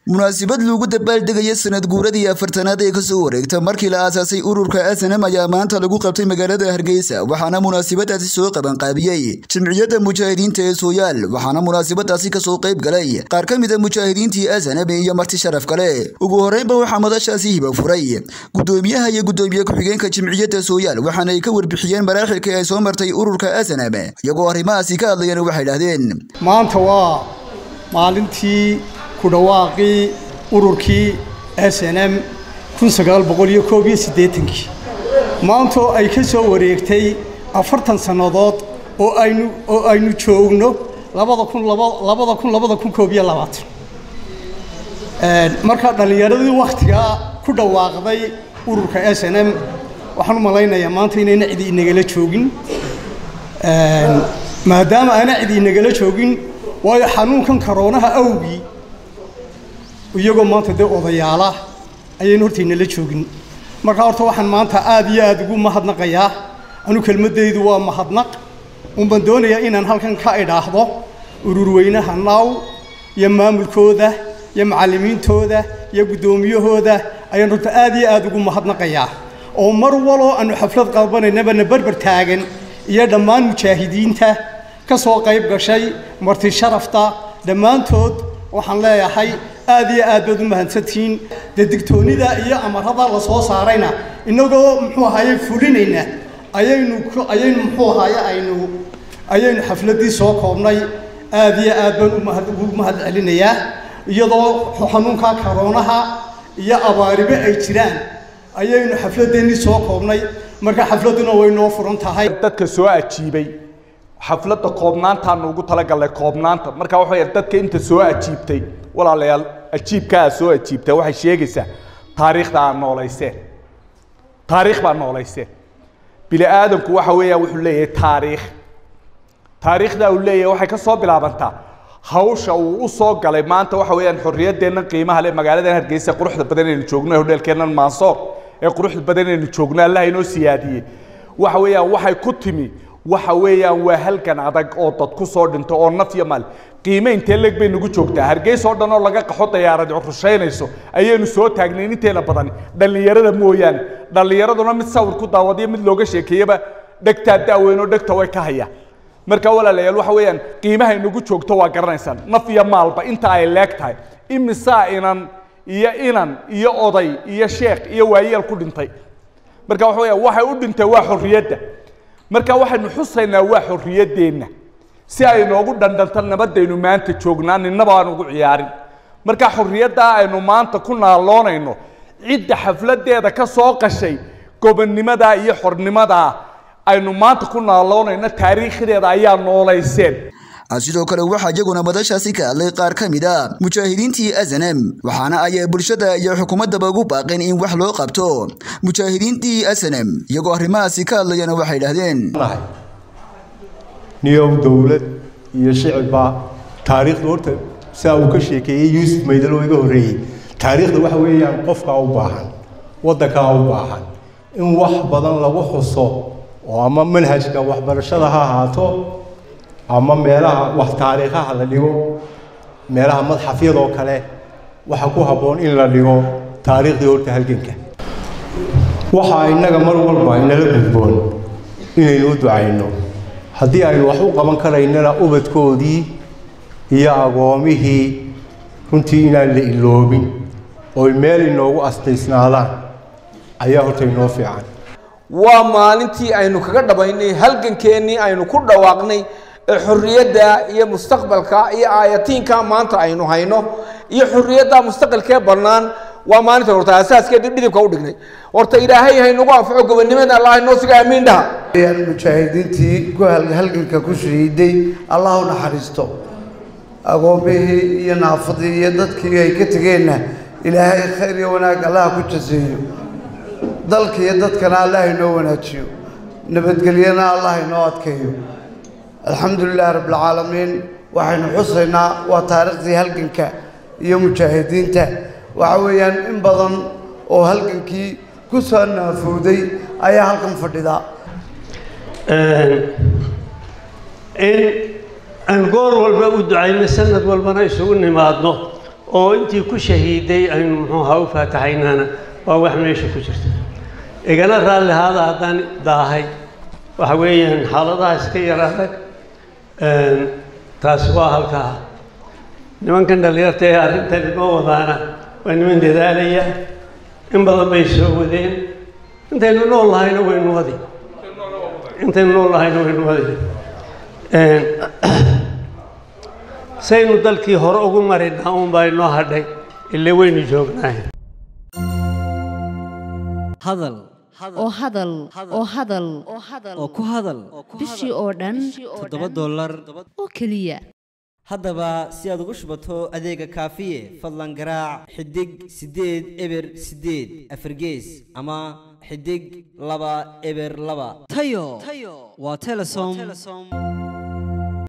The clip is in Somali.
munaasabad lagu dabaaldegaya sanad guuradii afartanaad ee kasoo wareegta markii la aasaasay ururka snm ayaa maanta lagu qabtay magaalada hargeysa waxaana munaasabadaasi soo qabanqaabiyey jimciyadda mujaahidiinta ee sooyaal waxaana munaasabadaasi kasoo qayb galay qaar ka mida mujaahidiintii snm iyo marti sharaf kale ugu horeynba waxaa madashaasi hiba furay gudoomiyaha iyo gudoomiye ku-xigeenka jimciyadda sooyaal waxaana ay ka warbixiyeen maraaxilkii ay soo martay ururka snm iyagoo arrimahaasi ka hadlayana waxay idhahdeen maanta waa maalintii ku dhawaaqii ururkii s n m kun sagaal boqol iyo koob iyo siddeetankii maantoo ay ka soo wareegtay afartan sannadood oo aynu oo aynu joogno labada kun laba labada kun labada kun koob iyo labaatan markaa dhallinyaradii wakhtigaa ku dhawaaqday ururka s n m waxaan u malaynayaa maanta inayna cidi inagala joogin maadaama aana cidi inagala joogin waayo xanuunkan karoonaha awgii iyagoo maanta dee odayaala ayaynu hortaynala joogin markaa horta waxaan maanta aad iyo aad ugu mahadnaqayaa anu kelmaddaydu waa mahadnaq unbaan doonayaa inaan halkan ka idhaahdo ururweynaha naaw iyo maamulkooda iyo macallimiintooda iyo guddoomiyahooda ayaan horta aad iyo aad ugu mahadnaqayaa oo mar waloo aanu xaflad qabanaynabana berber taagan iyo dhammaan mujaahidiinta ka soo qayb gashay marti sharafta dhammaantood waxaan leeyahay aad iyo aad baad u mahadsantihiin dee digtoonnida iyo amarada la soo saarayna innagoo muxuu ahaye fulinayna ayaynu ayaynu muxuu ahaye aynu ayaynu xafladdii soo koobnay aad iyo aad baan umahad ugu mahad celinayaa iyadoo xanuunka karoonaha iyo abaaribe ay jiraan ayaynu xafladdeennii soo koobnay marka xafladduna way noo furan tahay dadka soo ajiibay xafladda koobnaantaanu ugu talagalnay koobnaanta marka waxa dadka inta soo ajiibtay walaalayaal ajiibka aad soo ajiibtay waxay sheegaysaa taariikhda aad noolayseen taariikh baad noolayseen bini aadamku waxa weeyaan wuxuu leeyahay taariikh taariikhda uu leeyahay waxay ka soo bilaabantaa hawsha uu u soo galay maanta waxa weeyaan xorriyaddeennan qiimaha leh magaaladan hargeysa quruxda badan aynu joogno hodheelkeennan maansoor ee quruxda badan aynu joogno allaha inoo siyaadiyey waxa weeyaan waxay ku timi waxa weeyaan waa halgan adag oo dad ku soo dhinto oo naf iyo maal qiime intee leeg bay nagu joogtaa hargeysa oo dhan oo laga qaxo dayaarad rushaynayso ayaynu soo taagnayn inteena badan dhallinyarada mooyaane dhallinyaraduna mid sawir ku daawadiyo mid looga sheekeeyaba dhegtaa daaweyn oo dhegta way ka hayaan marka walaalayaal waxa weeyaan qiimahay nagu joogto waa garanaysaan naf iyo maalba inta ay leeg tahay imisaa inan iyo inan iyo oday iyo sheekh iyo waayeel ku dhintay marka waxa weeyaan waxay u dhintay waa xorriyadda marka waxaynu xusaynaa waa xorriyaddeenna si ay noogu dhandhanto nabadaynu maanta joognaa ninaba aan ugu ciyaarin marka xorriyaddaa aynu maanta ku naaloonayno cidda xafladdeeda ka soo qashay gobonnimadaa iyo xornimadaa aynu maanta ku naaloonayno taariikhdeeda ayaa noolayseen sidoo kale waxaa iyaguna madashaasi ka hadlay qaar ka mid a mujaahidiintii snm waxaana ay bulshada iyo xukuumaddaba ugu baaqeen in wax loo qabto mujaahidiintii snm iyagoo arrimahaasi ka hadlayana waxay idhahdeen niyow dowlad iyo shicibba taariikhda horta saa uu ka sheekeeyey yuusuf maydalo iga horreeyey taariikhda waxa weeyaan qofkaa u baahan waddankaa u baahan in wax badan lagu xuso oo ama manhajka waxbarashada ha ahaato ama meelaha wax taariikhaha la dhigo meelaha madxafyadoo kale waxa ku habboon in la dhigo taariikhdii horta halganka waxaa innaga mar walba inala gudboon inaynu u ducayno haddii aynu wax u qaban karaynana ubadkoodii iyo agoomihii runtii inaan la iloobin oy meel inoogu astaysnaadaan ayaa horta inoo fiican waa maalintii aynu kaga dhabaynay halgankeennii aynu ku dhawaaqnay ee xorriyadda iyo mustaqbalka iyo aayatiinka maanta aynu hayno iyo xorriyadda mustaqbalkee bannaan waa maalinta horta asaaskeedii dhidibka u dhignay horta ilaahay haynagu anfaco gobonnimada allah inoo siga aamiin dhaha mujaahidiintii ku halganka ku shahiiday allah u naxariisto agoomihii iyo naafadii iyo dadkii ay ka tegeenna ilaahay khayr iyo wanaag allah ku jaseeyo dalka iyo dadkana allah inoo wanaajiyo nabadgelyana allah inoo adkeeyo alxamdu lilahi rabbilcaalamiin waxaynu xusaynaa waa taariikhdii halganka iyo mujaahidiinta waxa weeyaan in badan oo halgankii ku soo naafowday ayaa halkan fadhida in aan goor walba u ducayno sanad walbana isugu nimaadno oo intii ku shahiiday aynu muxuu ahaa u faataxaynana waa wax meesha ku jirta igana raalli ahaada haddaan daahay waxa weeyaan xaaladaha iska yar adag taasi waa halkaa nimankan dhallinyarta ee arrintan inoo wadaana waa niman dadaalaya in badan bay soo wadeen intaynu nool lahayna waynu wadi intaynu nool lahayna waynu wadi saynu dalkii hore ugu marinaa uunbaa inoo hadhay ile waynu joognaay hadal oo hadal oo hadal oo ku hadal bishii oo dhan toddoba dollar oo keliya haddaba si aad ugu shubato adeega kaafiye fadlan garaac xidig siddeed eber siddeed afargees ama xidig laba eber laba tayo waa telesom